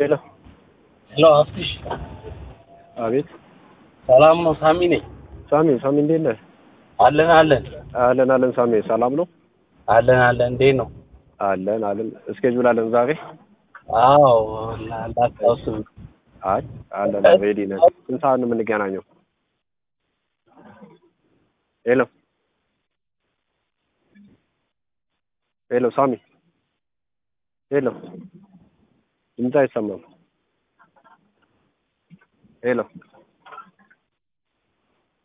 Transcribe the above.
ሄሎ ሄሎ አፍትሽ አቤት ሰላም ነው? ሳሚ ነኝ። ሳሚ ሳሚ እንዴት ነህ? አለን አለን አለን አለን ሳሚ ሰላም ነው? አለን አለን። እንዴት ነው? አለን አለን እስኬጁል አለን ዛሬ? አዎ ላስታውስ። አይ አለን ሬዲ ነን። ስንት ሰዓት ነው የምንገናኘው? ሄሎ ሄሎ ሳሚ ሄሎ ድምፅ አይሰማም። ሄሎ